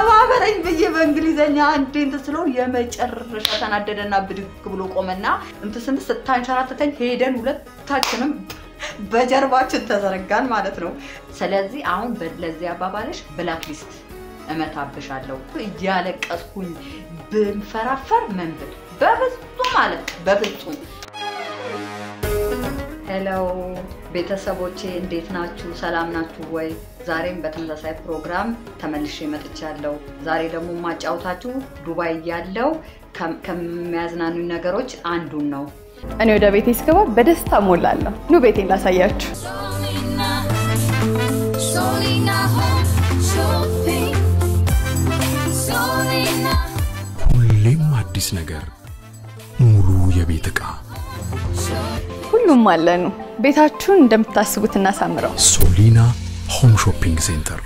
ተባበረኝ ብዬ በእንግሊዘኛ አንዴ እንትን ስለው የመጨረሻ ተናደደና ብድግ ብሎ ቆመና እንትን ስንት ስታንሸራተተኝ ሄደን ሁለታችንም በጀርባችን ተዘረጋን ማለት ነው። ስለዚህ አሁን ለዚህ አባባልሽ ብላክ ሊስት እመታብሻለሁ እያለቀስኩኝ ብንፈራፈር መንብል በፍጹም ማለት በፍጹም። ሄሎ ቤተሰቦቼ እንዴት ናችሁ? ሰላም ናችሁ ወይ? ዛሬም በተመሳሳይ ፕሮግራም ተመልሼ መጥቻለሁ። ዛሬ ደግሞ ማጫወታችሁ ዱባይ ያለው ከሚያዝናኑ ነገሮች አንዱን ነው። እኔ ወደ ቤቴ ስገባ በደስታ ሞላለሁ። ኑ ቤቴን ላሳያችሁ። Solina, Solina Home Shopping. Solina, ሁሌም አዲስ ነገር፣ ሙሉ የቤት ዕቃ ሁሉም አለኑ። ቤታችሁን እንደምታስቡት እናሳምረው። ሶሊና ሆም ሾፒንግ ሴንተር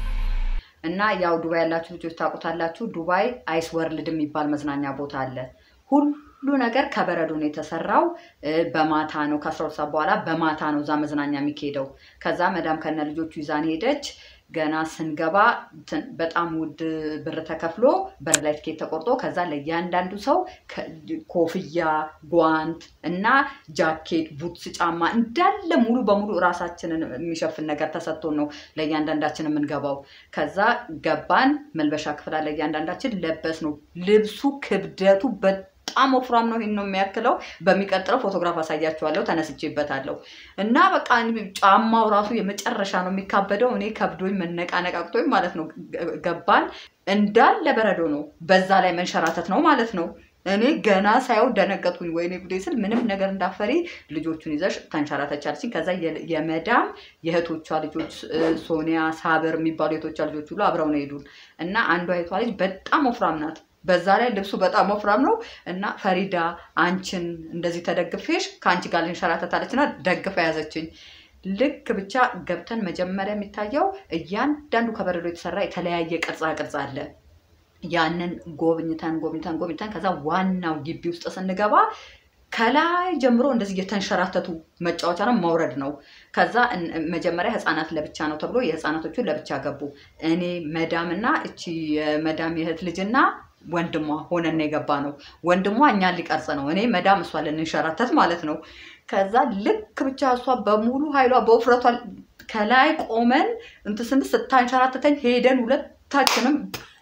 እና ያው ዱባይ ያላችሁ ልጆች ታውቁታላችሁ። ዱባይ አይስ ወርልድ የሚባል መዝናኛ ቦታ አለ። ሁሉ ነገር ከበረዶ ነው የተሰራው። እ፣ በማታ ነው ከ12 ሰዓት በኋላ በማታ ነው እዛ መዝናኛ የሚካሄደው። ከዛ መዳም ከነ ልጆቹ ይዛን ሄደች። ገና ስንገባ እንትን በጣም ውድ ብር ተከፍሎ በር ላይ ትኬት ተቆርጦ ከዛ ለእያንዳንዱ ሰው ከ- ኮፍያ፣ ጓንት እና ጃኬት፣ ቡትስ፣ ጫማ እንዳለ ሙሉ በሙሉ እራሳችንን የሚሸፍን ነገር ተሰጥቶን ነው ለእያንዳንዳችን የምንገባው። ከዛ ገባን። መልበሻ ክፍል አለ። እያንዳንዳችን ለበስ ነው። ልብሱ ክብደቱ በጣም ወፍራም ነው። ይሄን ነው የሚያክለው። በሚቀጥለው ፎቶግራፍ አሳያችኋለሁ። ተነስቼበታለሁ እና በቃ እኔ ጫማው ራሱ የመጨረሻ ነው የሚካበደው። እኔ ከብዶኝ መነቃነቃቅቶኝ ማለት ነው። ገ- ገባን እንዳለ በረዶ ነው። በዛ ላይ መንሸራተት ነው ማለት ነው። እኔ ገና ሳየው ደነገጥኩኝ። ወይኔ ጉዴ ስል ምንም ነገር እንዳፈሪ ልጆቹን ይዘሽ ተንሸራተቻለችኝ። ከዛ የ- የመዳም የእህቶቿ ልጆች እ፣ ሶኒያ፣ ሳብር የሚባሉ የእህቶቿ ልጆች ሁሉ አብረው ነው ሄዱን እና አንዷ የቷ ልጅ በጣም ወፍራም ናት። በዛ ላይ ልብሱ በጣም ወፍራም ነው እና ፈሪዳ አንቺን እንደዚህ ተደግፌሽ ከአንቺ ጋር ልንሸራተታለች እና ደግፈ ያዘችኝ። ልክ ብቻ ገብተን መጀመሪያ የሚታየው እያንዳንዱ ከበረዶ የተሰራ የተለያየ ቅርጻ ቅርጽ አለ። ያንን ጎብኝተን ጎብኝተን ጎብኝተን ከዛ ዋናው ግቢ ውስጥ ስንገባ ከላይ ጀምሮ እንደዚህ እየተንሸራተቱ መጫወቻ ነው፣ መውረድ ነው። ከዛ እን- መጀመሪያ ህፃናት ለብቻ ነው ተብሎ የህፃናቶቹ ለብቻ ገቡ። እኔ መዳም እና እቺ የመዳም የእህት ልጅና ወንድሟ ሆነን ነው የገባ ነው። ወንድሟ እኛን ሊቀርጽ ነው፣ እኔ መዳም እሷ ልንሸራተት ማለት ነው። ከዛ ልክ ብቻ እሷ በሙሉ ኃይሏ በውፍረቷ ከላይ ቆመን እንትን ስንት ስታንሸራተተኝ ሄደን ሁለታችንም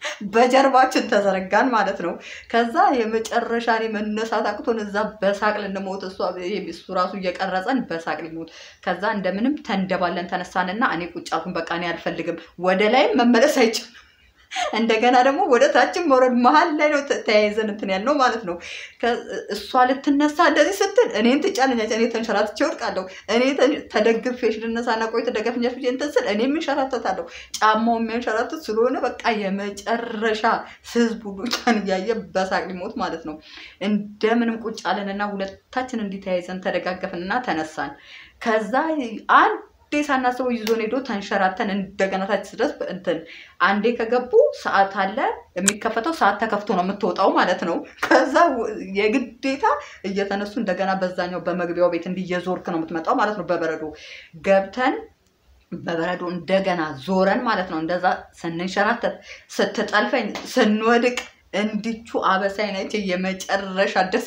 በጀርባችን ተዘረጋን ማለት ነው። ከዛ የመጨረሻ እኔ መነሳት አቅቶን እዛ በሳቅ ልንሞት እሷ ይሄ እሱ ራሱ እየቀረጸን በሳቅ ሊሞት ከዛ እንደምንም ተንደባለን ተነሳንና እኔ ቁጭ አልኩኝ። በቃ እኔ አልፈልግም፣ ወደ ላይም መመለስ አይችልም እንደገና ደግሞ ወደ ታችን መውረድ መሀል ላይ ነው ተ- ተያይዘን እንትን ያልነው ማለት ነው። ከ- እሷ ልትነሳ እንደዚህ ስትል እኔን ትጫነኛች፣ እኔ ተንሸራትቼ እወድቃለሁ። እኔ ተ- ተደግፌሽ ልነሳና ቆይ ተደገፍኛሽ ብዬ እንትን ስል እኔም እንሸራተታለሁ። ጫማው የሚያንሸራትት ስለሆነ በቃ የመጨረሻ ህዝብ ሁሉ እኛን እያየ በሳቅ ሊሞት ማለት ነው። እንደምንም ቁጭ አለንና ሁለታችን እንዲተያይዘን ተደጋገፍንና ተነሳን። ከዛ አንዴ ሳናስበው ይዞን ሄዶ ተንሸራተን እንደገና ታች ድረስ እንትን አንዴ ከገቡ ሰዓት አለ የሚከፈተው ሰዓት ተከፍቶ ነው የምትወጣው ማለት ነው። ከዛ ወ- የግዴታ እየተነሱ እንደገና በዛኛው በመግቢያው ቤት እንዲየዞርክ ነው የምትመጣው ማለት ነው። በበረዶ ገብተን በበረዶ እንደገና ዞረን ማለት ነው። እንደዛ ስንንሸራተት ስትጠልፈኝ ስንወድቅ እንዲቹ አበሳይ ነች የመጨረሻ ደስ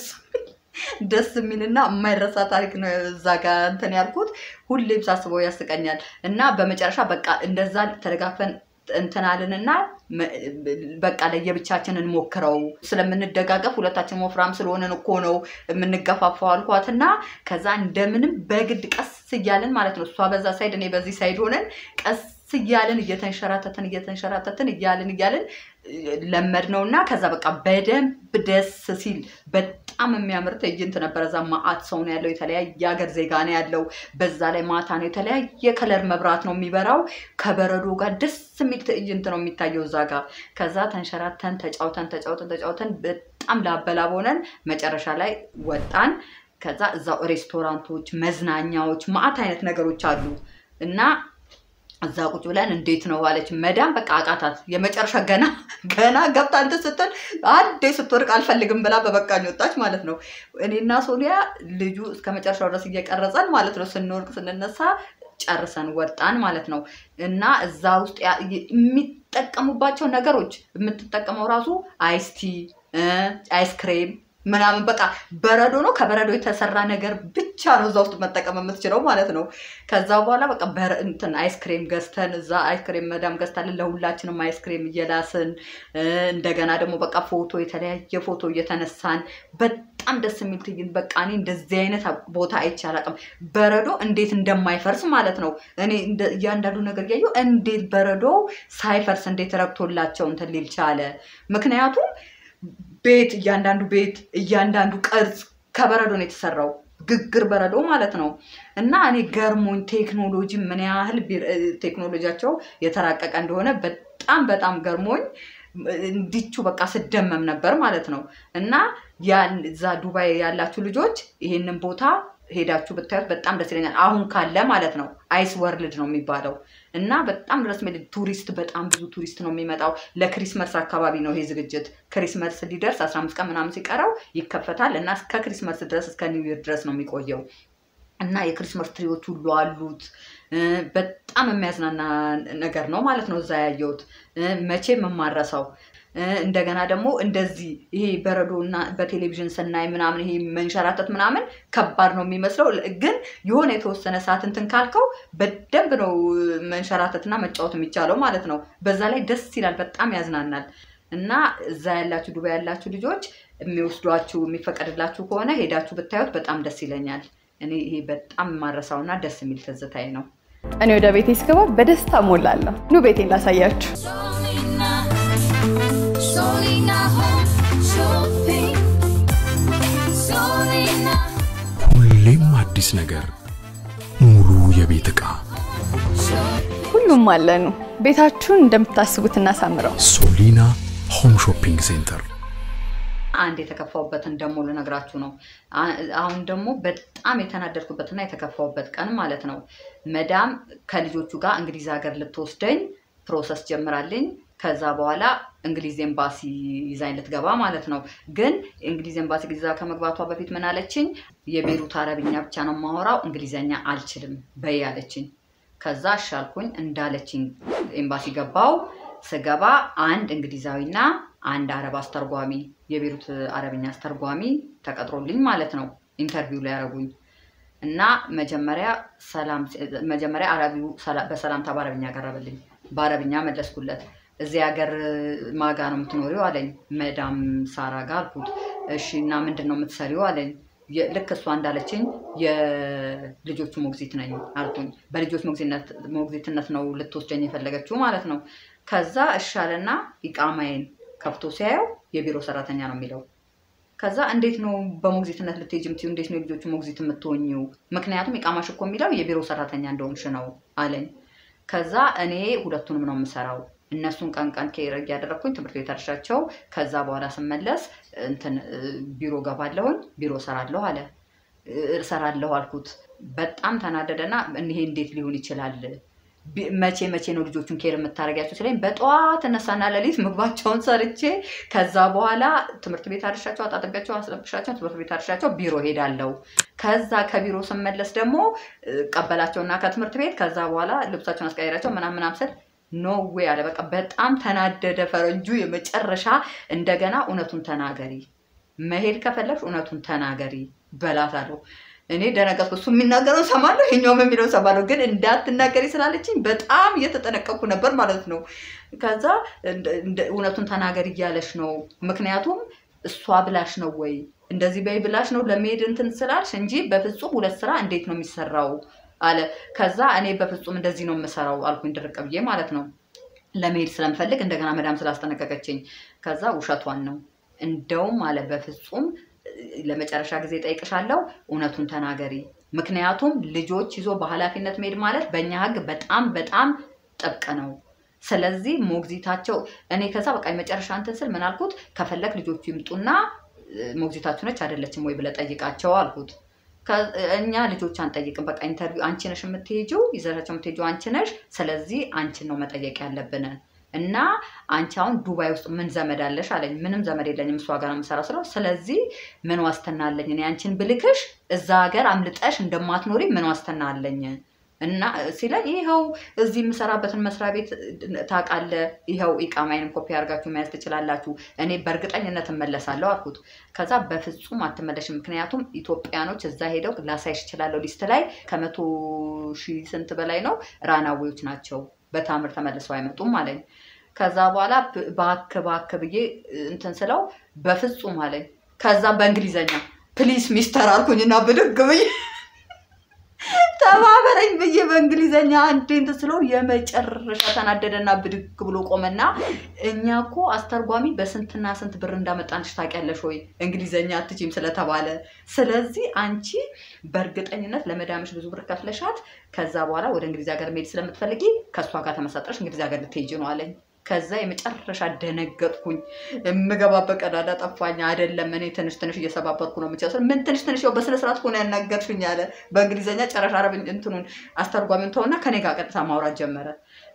ደስ የሚልና የማይረሳ ታሪክ ነው። እዛ ጋር እንትን ያልኩት ሁሌም ሳስበው ያስቀኛል። እና በመጨረሻ በቃ እንደዛ ተደጋግፈን እንትናልንና በቃ ለየብቻችን እንሞክረው ስለምንደጋገፍ ሁለታችን ወፍራም ስለሆነን እኮ ነው የምንገፋፋው አልኳት እና ከዛ እንደምንም በግድ ቀስ እያልን ማለት ነው እሷ በዛ ሳይድ እኔ በዚህ ሳይድ ሆነን ቀስ እያልን እየተንሸራተትን እየተንሸራተትን እያልን እያልን ለመድ ነው እና ከዛ በቃ በደንብ ደስ ሲል በጣም የሚያምር ትዕይንት ነበረ። እዛ ማአት ሰው ነው ያለው፣ የተለያየ ሀገር ዜጋ ነው ያለው። በዛ ላይ ማታ ነው፣ የተለያየ ከለር መብራት ነው የሚበራው። ከበረዶ ጋር ደስ የሚል ትዕይንት ነው የሚታየው እዛ ጋር። ከዛ ተንሸራተን ተጫውተን ተጫውተን ተጫውተን በጣም ላበላብ ሆነን መጨረሻ ላይ ወጣን። ከዛ እዛው ሬስቶራንቶች፣ መዝናኛዎች፣ ማአት አይነት ነገሮች አሉ እና እዛ ቁጭ ብለን እንዴት ነው አለች መዳም። በቃ አቃታት። የመጨረሻ ገና ገና ገብታ እንትን ስትል አንዴ ስትወድቅ አልፈልግም ብላ በበቃኝ ወጣች ማለት ነው። እኔና ሶኒያ ልጁ እስከ መጨረሻው ድረስ እየቀረጸን ማለት ነው። ስንወድቅ ስንነሳ ጨርሰን ወጣን ማለት ነው። እና እዛ ውስጥ ያ- የሚጠቀሙባቸው ነገሮች የምትጠቀመው ራሱ አይስቲ፣ አይስክሬም ምናምን በቃ በረዶ ነው። ከበረዶ የተሰራ ነገር ብቻ ነው እዛ ውስጥ መጠቀም የምትችለው ማለት ነው። ከዛ በኋላ በቃ በረ- እንትን አይስክሬም ገዝተን እዛ አይስክሬም መዳም ገዝታለን ለሁላችንም አይስክሬም እየላስን እ፣ እንደገና ደግሞ በቃ ፎቶ የተለያየ ፎቶ እየተነሳን በጣም ደስ የሚል ትዕይንት። በቃ እኔ እንደዚህ አይነት ቦታ አይቼ አላውቅም። በረዶ እንዴት እንደማይፈርስ ማለት ነው። እኔ እንደ- እያንዳንዱ ነገር እያየሁ እንዴት በረዶ ሳይፈርስ እንዴት ረግቶላቸው እንትን ሊል ቻለ? ምክንያቱም ቤት እያንዳንዱ ቤት እያንዳንዱ ቅርጽ ከበረዶ ነው የተሰራው። ግግር በረዶ ማለት ነው። እና እኔ ገርሞኝ ቴክኖሎጂ ምን ያህል ቢ- እ፣ ቴክኖሎጂያቸው የተራቀቀ እንደሆነ በጣም በጣም ገርሞኝ እንዲቹ በቃ ስደመም ነበር ማለት ነው። እና ያን እዛ ዱባይ ያላችሁ ልጆች ይሄንን ቦታ ሄዳችሁ ብታዩት በጣም ደስ ይለኛል። አሁን ካለ ማለት ነው። አይስ ወርልድ ነው የሚባለው እና በጣም ድረስ የሚል ቱሪስት በጣም ብዙ ቱሪስት ነው የሚመጣው። ለክሪስመስ አካባቢ ነው ይሄ ዝግጅት። ክሪስመስ ሊደርስ 15 ቀን ምናምን ሲቀረው ይከፈታል እና እስከ ክሪስመስ ድረስ እስከ ኒው ይር ድረስ ነው የሚቆየው እና የክሪስመስ ትሪዎች ሁሉ አሉት። እ፣ በጣም የሚያዝናና ነገር ነው ማለት ነው እዛ ያየሁት እ፣ መቼም የማረሰው እ፣ እንደገና ደግሞ እንደዚህ ይሄ በረዶ እና በቴሌቪዥን ስናይ ምናምን ይሄ መንሸራተት ምናምን ከባድ ነው የሚመስለው፣ ግን የሆነ የተወሰነ ሰዓት እንትን ካልከው በደንብ ነው መንሸራተትና መጫወት የሚቻለው ማለት ነው። በዛ ላይ ደስ ይላል፣ በጣም ያዝናናል። እና እዛ ያላችሁ ዱባይ ያላችሁ ልጆች የሚወስዷችሁ የሚፈቀድላችሁ ከሆነ ሄዳችሁ ብታዩት በጣም ደስ ይለኛል። እኔ ይሄ በጣም የማረሳውና ደስ የሚል ትዝታዬ ነው። እኔ ወደ ቤቴ ስገባ በደስታ ሞላለሁ። ኑ ቤቴን ላሳያችሁ። Solina, Solina Home Shopping. Solina ሁሌም አዲስ ነገር፣ ሙሉ የቤት ዕቃ Shopping. ሁሉም አለኑ። ቤታችሁን እንደምታስቡት እናሳምረው። ሶሊና ሆም ሾፒንግ ሴንተር አንድ የተከፋውበትን ደግሞ ልነግራችሁ ነው። አ- አሁን ደግሞ በጣም የተናደድኩበትና የተከፋውበት ቀን ማለት ነው። መዳም ከልጆቹ ጋር እንግሊዝ ሀገር ልትወስደኝ ፕሮሰስ ጀምራልኝ። ከዛ በኋላ እንግሊዝ ኤምባሲ ይዛኝ ልትገባ ማለት ነው። ግን እንግሊዝ ኤምባሲ ይዛ ከመግባቷ በፊት ምን አለችኝ? የቤሩት አረብኛ ብቻ ነው የማወራው፣ እንግሊዘኛ አልችልም በይ አለችኝ። ከዛ አሻልኩኝ እንዳለችኝ ኤምባሲ ገባው። ስገባ አንድ እንግሊዛዊና አንድ አረብ አስተርጓሚ የቤሩት አረብኛ አስተርጓሚ ተቀጥሮልኝ ማለት ነው ኢንተርቪው ላይ ያደረጉኝ እና መጀመሪያ ሰላም መጀመሪያ አረቢው ሰላ- በሰላምታ በአረብኛ ቀረበልኝ። በአረብኛ መለስኩለት። እዚህ ሀገር ማጋ ነው የምትኖሪው አለኝ። መዳም ሳራ ጋር አልኩት። እሺ እና ምንድን ነው የምትሰሪው አለኝ። የ- ልክ እሷ እንዳለችኝ የልጆቹ ሞግዚት ነኝ አልኩኝ። በልጆች ሞግዚትነት ሞግዚትነት ነው ልትወስደኝ የፈለገችው ማለት ነው። ከዛ እሻለና ኢቃማዬን ከፍቶ ሲያየው የቢሮ ሰራተኛ ነው የሚለው። ከዛ እንዴት ነው በሞግዚትነት ልትሄጂ የምትይው? እንዴት ነው የልጆቹ ሞግዚት የምትሆኚው? ምክንያቱም ኢቃማሽ እኮ የሚለው የቢሮ ሰራተኛ እንደሆንሽ ነው አለኝ። ከዛ እኔ ሁለቱንም ነው የምሰራው። እነሱን ቀን ቀን ኬር እያደረግኩኝ ትምህርት ቤት አድርሻቸው ከዛ በኋላ ስመለስ እንትን እ፣ ቢሮ ገባለሁኝ ቢሮ እሰራለሁ አለ። እ፣ እሰራለሁ አልኩት። በጣም ተናደደና ይሄ እንዴት ሊሆን ይችላል? ቢ- መቼ መቼ ነው ልጆቹን ኬር የምታደርጊያቸው ስለኝ በጠዋት እነሳና ሌሊት ምግባቸውን ሰርቼ ከዛ በኋላ ትምህርት ቤት አድርሻቸው አጣጥቢያቸው አስለብሻቸው ትምህርት ቤት አድርሻቸው ቢሮ ሄዳለሁ። ከዛ ከቢሮ ስመለስ ደግሞ እ፣ ቀበላቸውና ከትምህርት ቤት ከዛ በኋላ ልብሳቸውን አስቀይራቸው ምናምን ምናምን ስል ኖ ዌይ አለ። በቃ በጣም ተናደደ ፈረንጁ። የመጨረሻ እንደገና እውነቱን ተናገሪ፣ መሄድ ከፈለግሽ እውነቱን ተናገሪ በላት አለው። እኔ ደነገጥኩ። እሱ የሚናገረው ሰማለሁ፣ ይኸኛውም የሚለው ሰማለሁ። ግን እንዳትናገሪ ስላለችኝ በጣም እየተጠነቀቅኩ ነበር ማለት ነው። ከዛ እንደ- እንደ- እውነቱን ተናገሪ እያለሽ ነው። ምክንያቱም እሷ ብላሽ ነው ወይ እንደዚህ በይ ብላሽ ነው ለመሄድ እንትን ስላልሽ እንጂ በፍጹም ሁለት ስራ እንዴት ነው የሚሰራው አለ። ከዛ እኔ በፍጹም እንደዚህ ነው የምሰራው አልኩኝ፣ ድርቅ ብዬ ማለት ነው። ለመሄድ ስለምፈልግ እንደገና መዳም ስላስጠነቀቀችኝ፣ ከዛ ውሸቷን ነው እንደውም አለ በፍጹም ለመጨረሻ ጊዜ ጠይቅሻለሁ፣ እውነቱን ተናገሪ። ምክንያቱም ልጆች ይዞ በኃላፊነት መሄድ ማለት በእኛ ሕግ በጣም በጣም ጥብቅ ነው። ስለዚህ ሞግዚታቸው እኔ ከዛ በቃ የመጨረሻ እንትን ስል ምን አልኩት፣ ከፈለግ ልጆቹ ይምጡና እ፣ ሞግዚታችሁ ነች አይደለችም ወይ ብለህ ጠይቃቸው አልኩት። ከ- እኛ ልጆች አንጠይቅም። በቃ ኢንተርቪው አንቺ ነሽ የምትሄጂው፣ ይዘሻቸው የምትሄጂው አንቺ ነሽ። ስለዚህ አንቺን ነው መጠየቅ ያለብን እና አንቺ አሁን ዱባይ ውስጥ ምን ዘመድ አለሽ አለኝ። ምንም ዘመድ የለኝም እሷ ጋር ነው የምሰራው ስለው፣ ስለዚህ ምን ዋስትና አለኝ እኔ አንቺን ብልክሽ እዛ ሀገር አምልጠሽ እንደማትኖሪ ምን ዋስትና አለኝ እና ሲለኝ ይኸው እዚህ የምሰራበትን መስሪያ ቤት ታውቃለህ፣ ይኸው ኢቃማይንም ኮፒ አድርጋችሁ መያዝ ትችላላችሁ፣ እኔ በእርግጠኝነት እመለሳለሁ አልኩት። ከዛ በፍጹም አትመለሽም፣ ምክንያቱም ኢትዮጵያኖች እዛ ሄደው ላሳይሽ እችላለሁ፣ ሊስት ላይ ከመቶ ሺህ ስንት በላይ ነው ራናዌዎች ናቸው፣ በታምር ተመልሰው አይመጡም አለኝ። ከዛ በኋላ ባክ ባክ ብዬ እንትን ስለው በፍጹም አለኝ። ከዛ በእንግሊዘኛ ፕሊስ ሚስተር አልኩኝና ብድግ ብዬ ተባበረኝ ብዬ በእንግሊዘኛ አንዴ እንትን ስለው የመጨረሻ ተናደደና ብድግ ብሎ ቆመና እኛ እኮ አስተርጓሚ በስንትና ስንት ብር እንዳመጣንሽ ታውቂያለሽ ወይ እንግሊዘኛ አትችይም ስለተባለ ስለዚህ አንቺ በእርግጠኝነት ለመዳምሽ ብዙ ብር ከፍለሻት ከዛ በኋላ ወደ እንግሊዝ ሀገር መሄድ ስለምትፈልጊ ከእሷ ጋር ተመሳጥረሽ እንግሊዝ ሀገር ልትሄጂ ነው አለኝ ከዛ የመጨረሻ ደነገጥኩኝ። የምገባበት ቀዳዳ ጠፋኝ። አይደለም እኔ ትንሽ ትንሽ እየሰባበርኩ ነው የምችለው። ምን ትንሽ ትንሽ ያው በስነ ስርዓት ሆነ ያናገርሽኝ አለ በእንግሊዝኛ ጨረሻ አረብ እንትኑን አስተርጓሚውን ተውና ከኔ ጋር ቀጥታ ማውራት ጀመረ።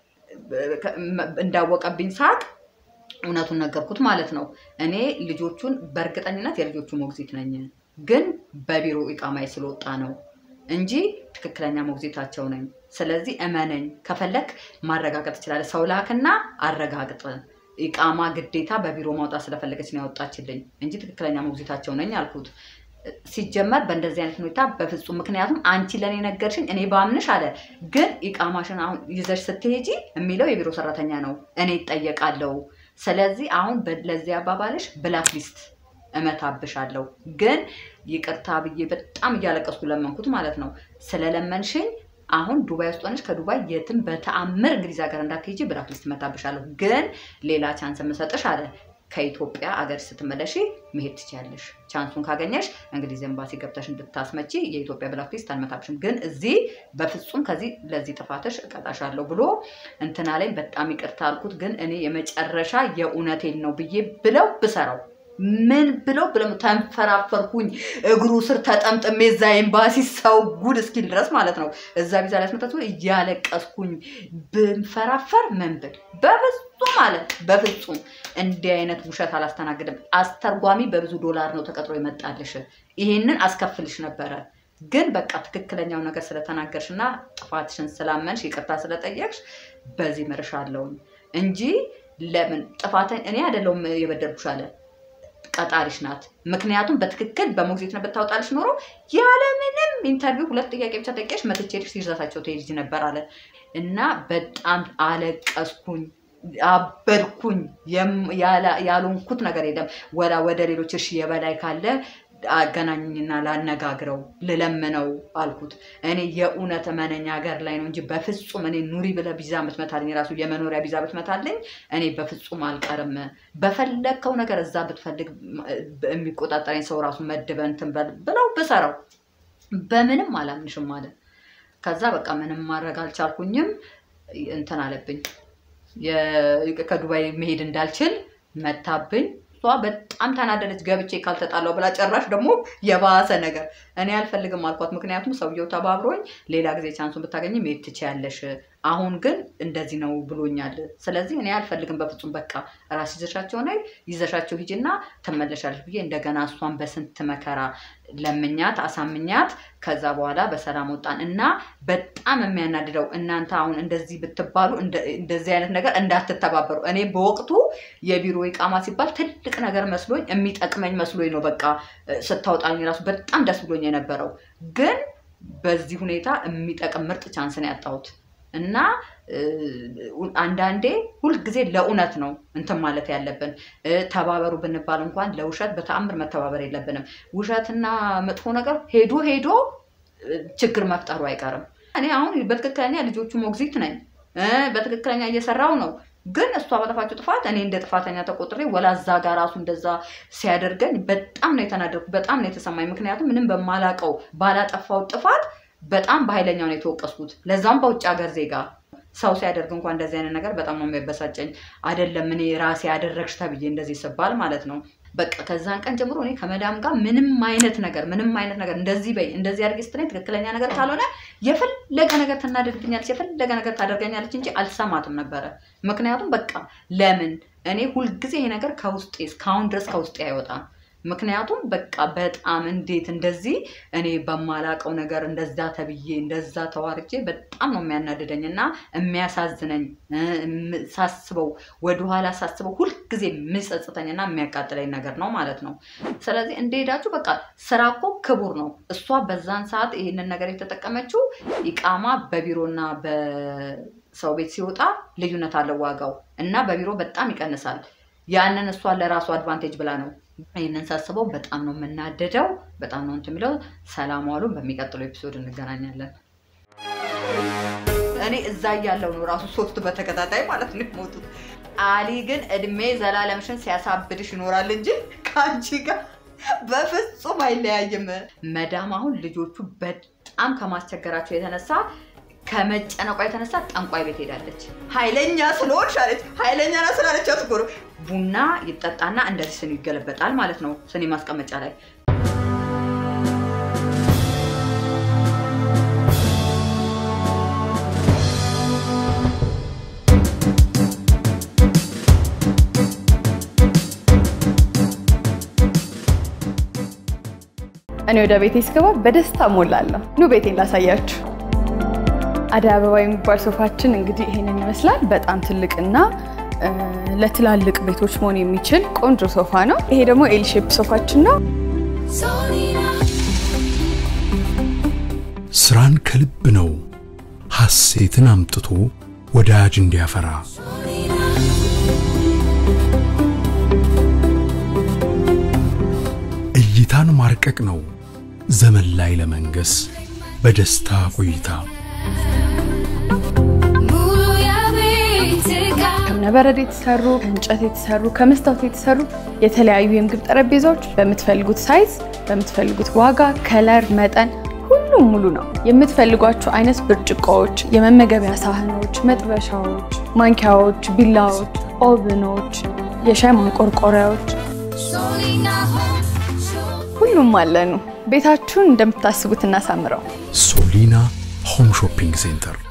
እንዳወቀብኝ ሳቅ እውነቱን ነገርኩት ማለት ነው። እኔ ልጆቹን በእርግጠኝነት የልጆቹ ሞግዚት ነኝ፣ ግን በቢሮ ኢቃማይ ስለወጣ ነው እንጂ ትክክለኛ ሞግዚታቸው ነኝ። ስለዚህ እመነኝ፣ ከፈለክ ማረጋገጥ ትችላለህ። ሰው ላክና አረጋግጥ። ኢቃማ ግዴታ በቢሮ ማውጣት ስለፈለገች ነው ያወጣችልኝ እንጂ ትክክለኛ ሞግዚታቸው ነኝ አልኩት። ሲጀመር በእንደዚህ አይነት ሁኔታ በፍጹም ምክንያቱም አንቺ ለእኔ ነገርሽኝ እኔ ባምንሽ አለ ግን ኢቃማሽን አሁን ይዘሽ ስትሄጂ የሚለው የቢሮ ሰራተኛ ነው እኔ ይጠየቃለው ስለዚህ አሁን ለዚህ አባባልሽ ብላክ ሊስት እመታብሻለሁ ግን ይቅርታ ብዬ በጣም እያለቀስኩ ለመንኩት ማለት ነው ስለለመንሽኝ አሁን ዱባይ ውስጥ ሆነሽ ከዱባይ የትም በተአምር እንግሊዝ ሀገር እንዳትሄጂ ብላክ ሊስት እመታብሻለሁ ግን ሌላ ቻንስ የምሰጥሽ አለ ከኢትዮጵያ አገር ስትመለሺ መሄድ ትችያለሽ። ቻንሱን ካገኘሽ እንግሊዝ ኤምባሲ ገብተሽ እንድታስመጪ የኢትዮጵያ ብላክ ሊስት አልመታብሽም፣ ግን እዚህ በፍጹም ከዚህ ለዚህ ጥፋትሽ እቀጣሻለሁ ብሎ እንትና ላይ በጣም ይቅርታ አልኩት። ግን እኔ የመጨረሻ የእውነቴን ነው ብዬ ብለው ብሰራው ምን ብለው ብለው ተንፈራፈርኩኝ። እግሩ ስር ተጠምጥሜ እዛ ኤምባሲ ሰው ጉድ እስኪል ድረስ ማለት ነው። እዛ ቪዛ ላይ አስመጣት እያለቀስኩኝ ብንፈራፈር ምን ብል በፍጹም አለ በፍጹም እንዲህ አይነት ውሸት አላስተናግድም። አስተርጓሚ በብዙ ዶላር ነው ተቀጥሮ ይመጣልሽ። ይሄንን አስከፍልሽ ነበረ ግን በቃ ትክክለኛው ነገር ስለተናገርሽ እና ጥፋትሽን ስላመንሽ ይቅርታ ስለጠየቅሽ በዚህ ምርሻለሁኝ እንጂ ለምን ጥፋተኝ እኔ አይደለሁም የበደልኩሽ አለ ቀጣሪሽ ናት። ምክንያቱም በትክክል በሞግዚት ነው ብታወጣልሽ ኖሮ ያለምንም ኢንተርቪው ሁለት ጥያቄ ብቻ ጠቂያሽ መትቼልሽ ይዛታቸው ትሄጂ ነበር አለ እና በጣም አለቀስኩኝ፣ አበድኩኝ። ያልሆንኩት ነገር የለም። ወላ ወደ ሌሎች እሺ የበላይ ካለ አገናኝና ላነጋግረው ልለምነው አልኩት። እኔ የእውነት እመነኝ ሀገር ላይ ነው እንጂ በፍጹም እኔ ኑሪ ብለህ ቢዛ ብትመታልኝ ራሱ የመኖሪያ ቢዛ ብትመታልኝ እኔ በፍጹም አልቀርም። በፈለግከው ነገር እዛ ብትፈልግ የሚቆጣጠረኝ ሰው ራሱ መድበህ እንትን በል ብለው ብሰራው በምንም አላምንሽም አለ። ከዛ በቃ ምንም ማድረግ አልቻልኩኝም። እንትን አለብኝ ከዱባይ መሄድ እንዳልችል መታብኝ። እሷ በጣም ተናደደች። ገብቼ ካልተጣላው ብላ ጨራሽ ደግሞ የባሰ ነገር እኔ አልፈልግም አልኳት። ምክንያቱም ሰውየው ተባብሮኝ ሌላ ጊዜ ቻንሱን ብታገኝ መሄድ ትችያለሽ፣ አሁን ግን እንደዚህ ነው ብሎኛል። ስለዚህ እኔ አልፈልግም በፍጹም በቃ ራስ ይዘሻቸው ነ ይዘሻቸው ሂጂና ትመለሻለሽ ብዬ እንደገና እሷን በስንት መከራ ለምኛት አሳምኛት ከዛ በኋላ በሰላም ወጣን እና በጣም የሚያናድደው እናንተ አሁን እንደዚህ ብትባሉ እንደዚህ አይነት ነገር እንዳትተባበሩ። እኔ በወቅቱ የቢሮ ኢቃማ ሲባል ትልቅ ነገር መስሎኝ የሚጠቅመኝ መስሎኝ ነው በቃ ስታወጣኝ ራሱ በጣም ደስ ብሎኝ የነበረው ግን በዚህ ሁኔታ የሚጠቅም ምርጥ ቻንስ ነው ያጣሁት እና አንዳንዴ ሁልጊዜ ለእውነት ነው እንትን ማለት ያለብን። ተባበሩ ብንባል እንኳን ለውሸት በተአምር መተባበር የለብንም። ውሸትና መጥፎ ነገር ሄዶ ሄዶ ችግር መፍጠሩ አይቀርም። እኔ አሁን በትክክለኛ ልጆቹ ሞግዚት ነኝ፣ በትክክለኛ እየሰራው ነው። ግን እሷ ባጠፋችው ጥፋት እኔ እንደ ጥፋተኛ ተቆጥሬ ወላዛ ጋር ራሱ እንደዛ ሲያደርገኝ በጣም ነው የተናደድኩ፣ በጣም ነው የተሰማኝ። ምክንያቱም ምንም በማላቀው ባላጠፋው ጥፋት በጣም በኃይለኛው ነው የተወቀስኩት። ለዛም በውጭ ሀገር ዜጋ ሰው ሲያደርግ እንኳን እንደዚህ አይነት ነገር በጣም ነው የሚያበሳጨኝ። አይደለም እኔ ራሴ ያደረግሽ ተብዬ እንደዚህ ስባል ማለት ነው። በቃ ከዛን ቀን ጀምሮ እኔ ከመዳም ጋር ምንም አይነት ነገር ምንም አይነት ነገር እንደዚህ በይ እንደዚህ አድርጊ ስትለኝ ትክክለኛ ነገር ካልሆነ የፈለገ ነገር ትናደድብኛለች፣ የፈለገ ነገር ታደርገኛለች እንጂ አልሰማትም ነበረ። ምክንያቱም በቃ ለምን እኔ ሁልጊዜ ይሄ ነገር ከውስጤ እስካሁን ድረስ ከውስጤ አይወጣም። ምክንያቱም በቃ በጣም እንዴት እንደዚህ እኔ በማላቀው ነገር እንደዛ ተብዬ እንደዛ ተዋርጄ በጣም ነው የሚያናድደኝ እና የሚያሳዝነኝ እ፣ እም- ሳስበው ወደኋላ ሳስበው ሁልጊዜ የሚጸጽተኝ እና የሚያቃጥለኝ ነገር ነው ማለት ነው። ስለዚህ እንደሄዳችሁ በቃ ስራ እኮ ክቡር ነው። እሷ በዛን ሰዓት ይህንን ነገር የተጠቀመችው ኢቃማ በቢሮና በሰው ቤት ሲወጣ ልዩነት አለው ዋጋው እና በቢሮ በጣም ይቀንሳል። ያንን እሷ ለራሱ አድቫንቴጅ ብላ ነው። ይህንን ሳስበው በጣም ነው የምናደደው። በጣም ነው እንትን የሚለው። ሰላም ዋሉ። በሚቀጥለው ኤፒሶድ እንገናኛለን። እኔ እዛ እያለው ነው ራሱ ሶስት በተከታታይ ማለት ነው የሞቱት። አሊ ግን እድሜ ዘላለምሽን ሲያሳብድሽ ይኖራል እንጂ ከአንቺ ጋር በፍጹም አይለያይም። መዳም አሁን ልጆቹ በጣም ከማስቸገራቸው የተነሳ ከመጨነቋ የተነሳ ጠንቋይ ቤት ሄዳለች። ኃይለኛ ስለሆንሽ አለች። ኃይለኛ ና ስላለቻት እኮ ነው። ቡና ይጠጣና እንደዚህ ስኒ ይገለበጣል ማለት ነው ስኒ ማስቀመጫ ላይ እኔ ወደ ቤቴ ስገባ በደስታ ሞላለሁ። ኑ ቤቴን ላሳያችሁ። አደይ አበባ የሚባል ሶፋችን እንግዲህ ይሄንን ይመስላል። በጣም ትልቅና እ፣ ለትላልቅ ቤቶች መሆን የሚችል ቆንጆ ሶፋ ነው። ይሄ ደግሞ ኤል ሼፕ ሶፋችን ነው። Solina, ስራን ከልብ ነው ሐሴትን አምጥቶ ወዳጅ እንዲያፈራ እይታን ማርቀቅ ነው ዘመን ላይ ለመንገስ በደስታ ቆይታ ሙሉ የቤት ዕቃ ከእብነበረድ የተሰሩ ከእንጨት የተሰሩ ከመስታወት የተሰሩ የተለያዩ የምግብ ጠረጴዛዎች በምትፈልጉት ሳይዝ በምትፈልጉት ዋጋ፣ ከለር፣ መጠን ሁሉም ሙሉ ነው። የምትፈልጓቸው አይነት ብርጭቆዎች፣ የመመገቢያ ሳህኖች፣ መጥበሻዎች፣ ማንኪያዎች፣ ቢላዎች፣ ኦቭኖች፣ የሻይ ማንቆርቆሪያዎች Solina Home Shop. ሁሉም አለኑ። ቤታችሁን እንደምታስቡት እናሳምረው። ሶሊና ሆም ሾፒንግ ሴንተር